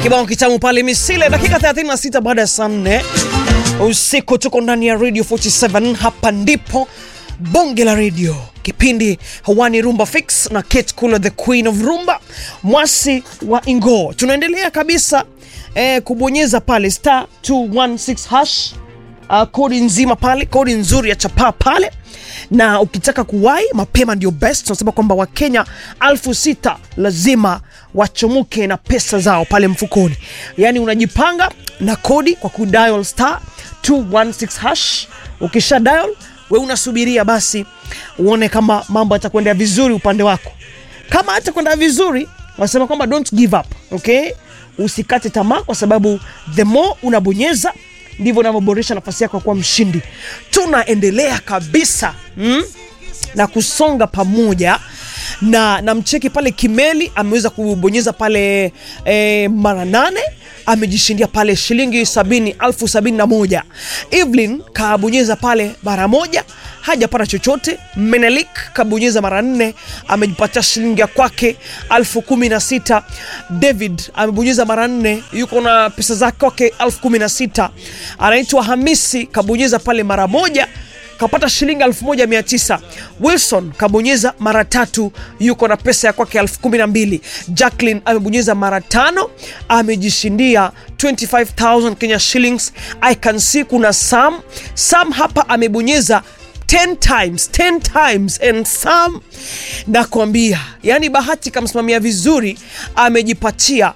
Kibao kitamu pale Misile, dakika 36 baada ya saa 4 usiku, tuko ndani ya Radio 47. Hapa ndipo bonge la radio, kipindi hawani Rumba Fix na Kate Kula, the queen of rumba, mwasi wa Ingo. Tunaendelea kabisa eh, kubonyeza pale star 216 hash uh, kodi nzima pale, kodi nzuri ya chapaa pale, na ukitaka kuwai mapema ndio best. Tunasema kwamba Wakenya alfu sita lazima wachomuke na pesa zao pale mfukoni, yaani unajipanga na kodi kwa kudial star 216 hash. Ukisha dial we unasubiria basi uone kama mambo yatakwenda vizuri upande wako. Kama hatakwenda vizuri, wanasema kwamba don't give up, okay? Usikate tamaa, kwa sababu the more unabonyeza ndivyo unavyoboresha nafasi yako ya kuwa mshindi. Tunaendelea kabisa mm? na kusonga pamoja na na mcheki pale Kimeli ameweza kubonyeza pale e, mara nane amejishindia pale shilingi sabini elfu sabini na moja. Evelyn kabonyeza pale mara moja hajapata chochote. Menelik kabonyeza mara nne amejipatia shilingi ya kwake elfu kumi na sita. David amebonyeza mara nne yuko na pesa zake kwake elfu kumi na sita. Anaitwa Hamisi kabonyeza pale mara moja kapata shilingi elfu moja mia tisa. Wilson kabonyeza mara tatu yuko na pesa ya kwake elfu kumi na mbili. Jacqueline amebonyeza mara tano amejishindia 25000 Kenya shillings. I can see kuna Sam Sam hapa amebonyeza 10 times 10 times and Sam nakwambia, yani bahati kamsimamia vizuri, amejipatia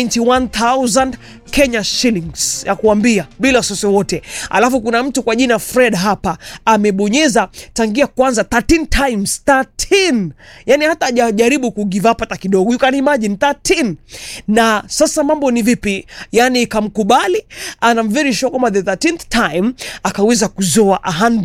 91000 Kenya shillings ya kuambia bila wasiwasi wote. Alafu kuna mtu kwa jina Fred hapa amebonyeza tangia kwanza 13 times 13, yani hata hajajaribu ku give up hata kidogo, you can imagine 13. Na sasa mambo ni vipi? Yani kamkubali and I'm very sure kwamba the 13th time akaweza kuzoa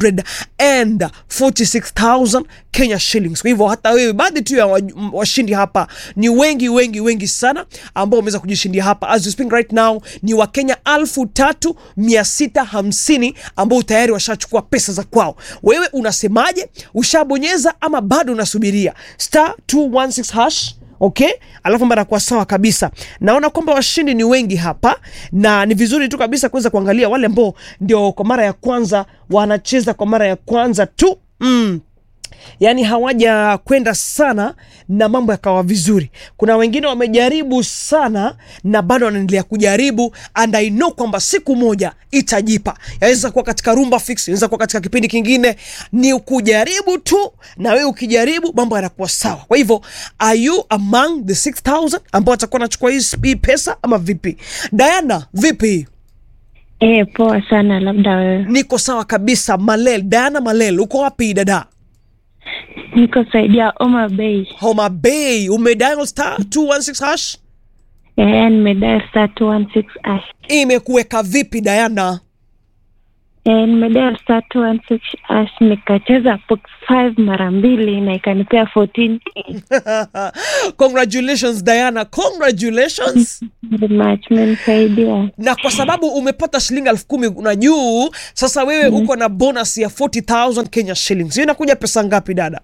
146,000 Kenya shillings. Kwa hivyo hata wewe, baadhi tu ya washindi hapa ni wengi wengi wengi sana ambao wameweza kujishindia hapa as you speak right now ni Wakenya elfu tatu mia sita hamsini ambao tayari washachukua pesa za kwao. Wewe unasemaje? Ushabonyeza ama bado unasubiria? star 216 hash Okay, alafu mara kwa sawa kabisa. Naona kwamba washindi ni wengi hapa, na ni vizuri tu kabisa kuweza kuangalia wale ambao ndio kwa mara ya kwanza wanacheza kwa mara ya kwanza tu mm. Yaani hawaja kwenda sana na mambo yakawa vizuri. Kuna wengine wamejaribu sana na bado wanaendelea kujaribu, and I know kwamba siku moja itajipa. Yaweza kuwa katika Rumba Fix, inaweza kuwa katika kipindi kingine, ni kujaribu tu, na wewe ukijaribu mambo yanakuwa sawa. Kwa hivyo are you among the 6000 ambao watakuwa wanachukua hii pesa ama vipi? Diana, vipi? Eh, poa sana. Labda wewe? Niko sawa kabisa. Malel, Diana Malel, uko wapi dada? Niko saidia Homa Bay. Homa Bay, umedial star 216 hash. Eh, nimedial star 216 hash. Imekuweka vipi Diana? Eh, nimedial star 216 hash nikacheza box 5 mara mbili na ikanipea 14. Congratulations Diana, congratulations. Very much menisaidia. Na kwa sababu umepata shilingi elfu kumi na juu, sasa wewe uko na bonus ya 40000 Kenya shillings. Hiyo inakuja pesa ngapi dada?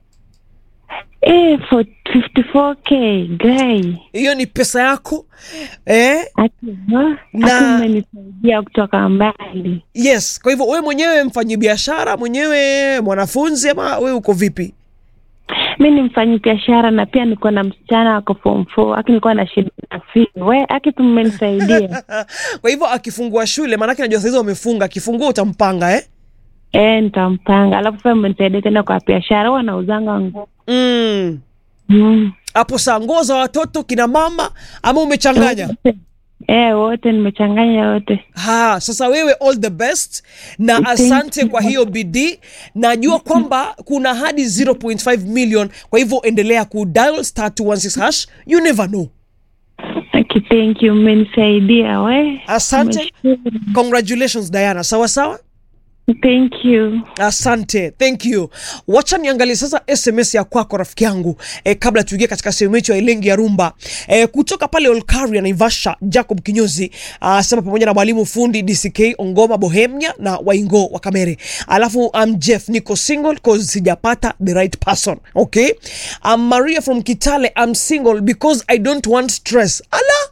Eh, for 54k guy. Hiyo ni pesa yako eh? Akiwa Na- na menisaidia kutoka mbali. Yes. Kwa hivyo wewe mwenyewe mfanyi biashara mwenyewe, mwanafunzi ama wewe uko vipi? Mi ni mfanyi biashara na pia niko na msichana wako form 4 aki nilikuwa na shida na fee. We aki tu mmenisaidia. Kwa hivyo akifungua shule, maanake najua saizi wamefunga, akifungua utampanga eh? Eh, nitampanga. Alafu sasa mmenisaidia tena kwa biashara, huwa nauzanga nguo. Mm. Mm. Hapo saa nguo za watoto kina mama ama umechanganya? Eh, wote nimechanganya wote. Ha, sasa wewe all the best na Thank asante you. kwa hiyo bidii. Najua kwamba kuna hadi 0.5 million, kwa hivyo endelea ku dial star 216 hash, you never know. Aki, thank you, mmenisaidia we. Asante. Nimeshukuru. Congratulations Diana, sawa sawa. Thank you. Asante, thank you. Wacha niangalie sasa SMS ya kwako rafiki yangu e, kabla tuingie katika sehemu yetu ya Ilengi ya Rumba e, kutoka pale Olkaria Naivasha, Jacob Kinyozi asema pamoja na mwalimu fundi DCK Ongoma Bohemia na Waingo wa Kamere. Alafu I'm Jeff, niko single cause sijapata the right person. Okay, I'm Maria from Kitale, I'm single because I don't want stress. Ala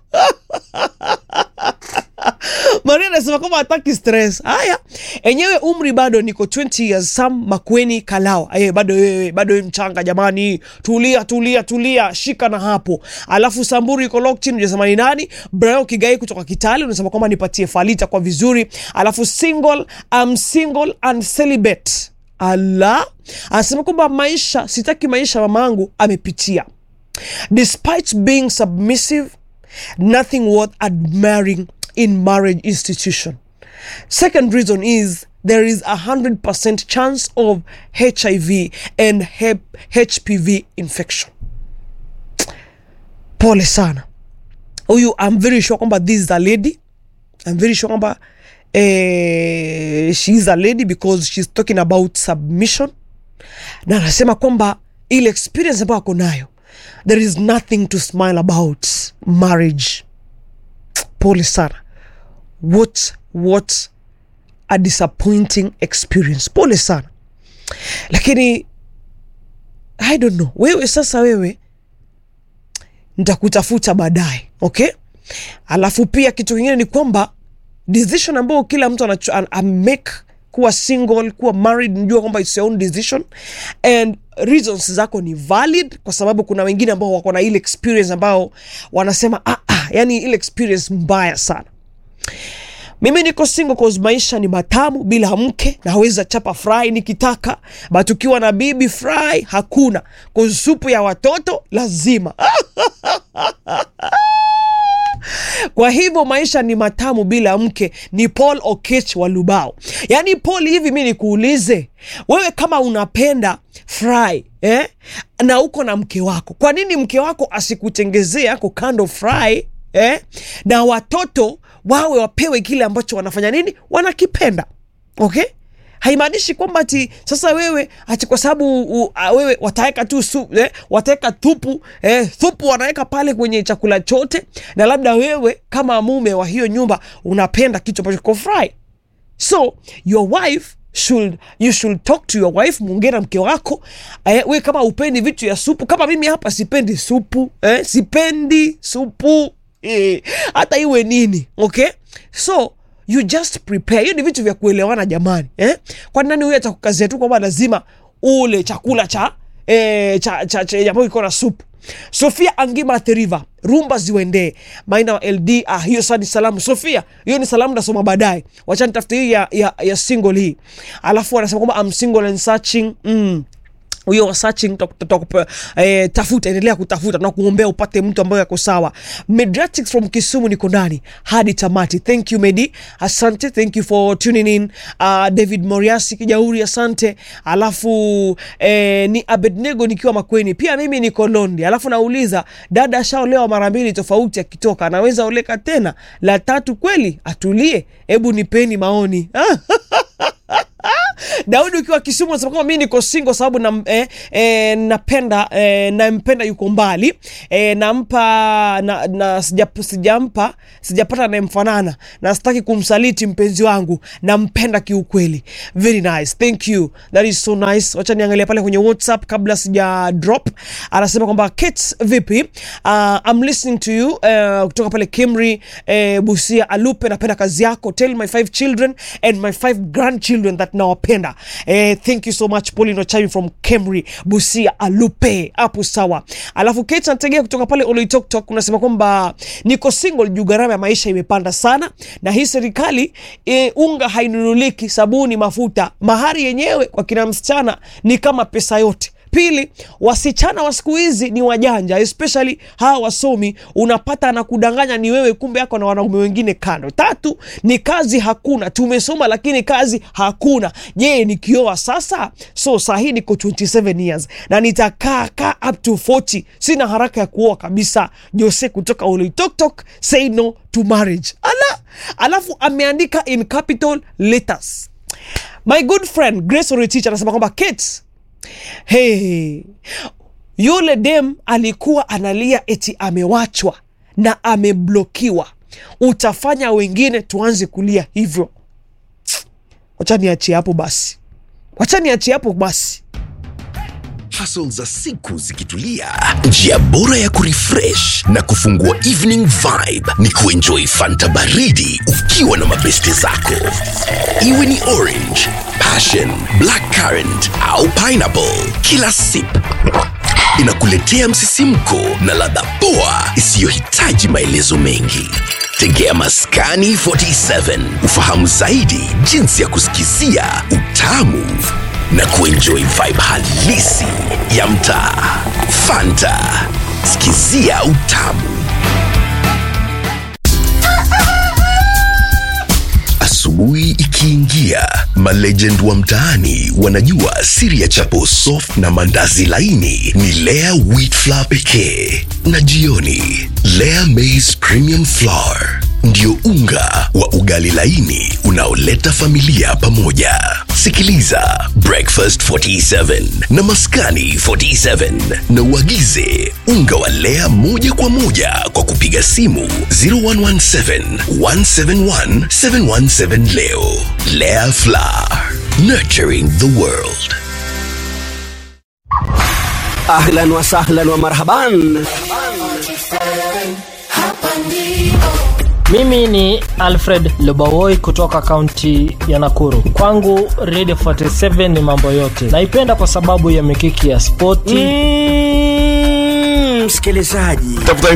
Maria anasema kwamba hataki stress. Haya, enyewe umri bado niko 20 years. Sam Makweni Kalao, aye, bado wewe bado wewe mchanga jamani, tulia tulia tulia, shika na hapo. Alafu Samburu iko locked in, unasema ni nani? Brayo Kigai kutoka Kitale unasema kwamba nipatie falita kwa vizuri. Alafu single, I'm single and celibate. Ala, anasema kwamba maisha, sitaki maisha mamangu amepitia despite being submissive nothing worth admiring in marriage institution second reason is there is a 100% chance of hiv and Hep- hpv infection pole sana huyu i'm very sure kwamba this is a lady i'm very sure kwamba eh, she is a lady because she's talking about submission na anasema kwamba ile experience ambayo ako nayo there is nothing to smile about marriage pole sana what what a disappointing experience pole sana lakini i don't know wewe sasa wewe nitakutafuta baadaye okay alafu pia kitu kingine ni kwamba decision ambayo kila mtu anacho- an- amake kuwa single kuwa married njua kwamba it's your own decision and reasons zako ni valid kwa sababu kuna wengine ambao wako na ile experience ambao wanasema ah, ah, yani ile experience mbaya sana mimi niko single cause maisha ni matamu bila mke naweza chapa fry nikitaka but ukiwa na bibi fry hakuna cause supu ya watoto lazima kwa hivyo maisha ni matamu bila mke ni paul okech wa lubao yaani paul hivi mi nikuulize wewe kama unapenda fry eh? na uko na mke wako kwa nini mke wako asikutengezee yako kando fry eh? na watoto wawe wapewe kile ambacho wanafanya nini wanakipenda okay haimaanishi kwamba ati sasa wewe ati kwa sababu u- a- wewe wataweka tu su, eh, wataweka tupu eh, thupu wanaweka pale kwenye chakula chote na labda wewe kama mume wa hiyo nyumba unapenda kitu ambacho kiko fry so your wife should you should talk to your wife muongee na mke wako eh, we kama upendi vitu ya supu kama mimi hapa sipendi supu eh, sipendi supu eh, hata iwe nini okay so you just prepare hiyo ni vitu vya kuelewana jamani eh? kwani nani huyo atakukazia tu kwamba lazima ule chakula cha eh, cha, cha, cha ambayo iko na supu sofia angima theriva rumba ziwendee maina wa ld ah, hiyo saa ni salamu sofia hiyo ni salamu nasoma baadaye wacha nitafute hii ya, ya, ya single hii alafu anasema kwamba I'm single and searching mm huyo wa searching tok- tok- tok- eh, tafuta endelea kutafuta na kuombea upate mtu ambaye ako sawa Mediatrix from kisumu niko ndani hadi tamati thank you medi asante thank you for tuning in uh, david moriasi kijauri asante alafu eh, ni abednego nikiwa makweni pia mimi niko londi alafu nauliza dada ashaolewa mara mbili tofauti akitoka anaweza oleka tena la tatu kweli atulie hebu nipeni maoni Daudi ukiwa Kisumu unasema kwamba mimi niko single sababu na, eh, eh, napenda eh, nampenda yuko mbali eh, nampa na, na sija, sijampa sijapata anayemfanana na sitaki kumsaliti mpenzi wangu nampenda kiukweli very nice thank you that is so nice wacha niangalia pale kwenye whatsapp kabla sija drop anasema kwamba Kate vipi uh, I'm listening to you uh, kutoka pale Kimri uh, Busia Alupe napenda kazi yako tell my five children and my five grandchildren that nawapenda eh, thank you so much Pauline Ochai from Kemri Busia Alupe hapo sawa alafu Kate nategea kutoka pale Oloitoktok unasema kwamba niko single juu gharama ya maisha imepanda sana na hii serikali e, unga hainunuliki sabuni mafuta mahari yenyewe kwa kina msichana ni kama pesa yote pili wasichana wa siku hizi ni wajanja especially hawa wasomi unapata na kudanganya ni wewe kumbe yako na wanaume wengine kando tatu ni kazi hakuna tumesoma lakini kazi hakuna je nikioa sasa so sahii niko 27 years na nitakaa kaa up to 40 sina haraka ya kuoa kabisa jose kutoka Oloitoktok say no to marriage ala alafu ameandika in capital letters my good friend grace oretich anasema kwamba kate hey, yule dem alikuwa analia eti amewachwa na ameblokiwa utafanya wengine tuanze kulia hivyo wacha niachie hapo basi wacha niachie hapo basi hustle za siku zikitulia, njia bora ya kurefresh na kufungua evening vibe ni kuenjoy fanta baridi ukiwa na mabeste zako, iwe ni orange, passion, black currant au pineapple. Kila sip inakuletea msisimko na ladha poa isiyohitaji maelezo mengi. Tegea Maskani 47 ufahamu zaidi jinsi ya kusikizia utamu na kuenjoy vibe halisi ya mtaa. Fanta, sikizia utamu. Asubuhi ikiingia, malegend wa mtaani wanajua siri ya chapo soft na mandazi laini ni Lea wheat flour pekee, na jioni Lea maize premium flour ndio unga wa ugali laini unaoleta familia pamoja. Sikiliza Breakfast 47 na Maskani 47 na uagize unga wa Lea moja kwa moja kwa kupiga simu 0117 171 717 leo. Lea Flour, nurturing the world. ahlan wa sahlan wa marhaban Mimi ni Alfred Lubawoi kutoka kaunti ya Nakuru. Kwangu Radio 47 ni mambo yote. Naipenda kwa sababu ya mikiki ya spoti Mm, msikilizaji tafuta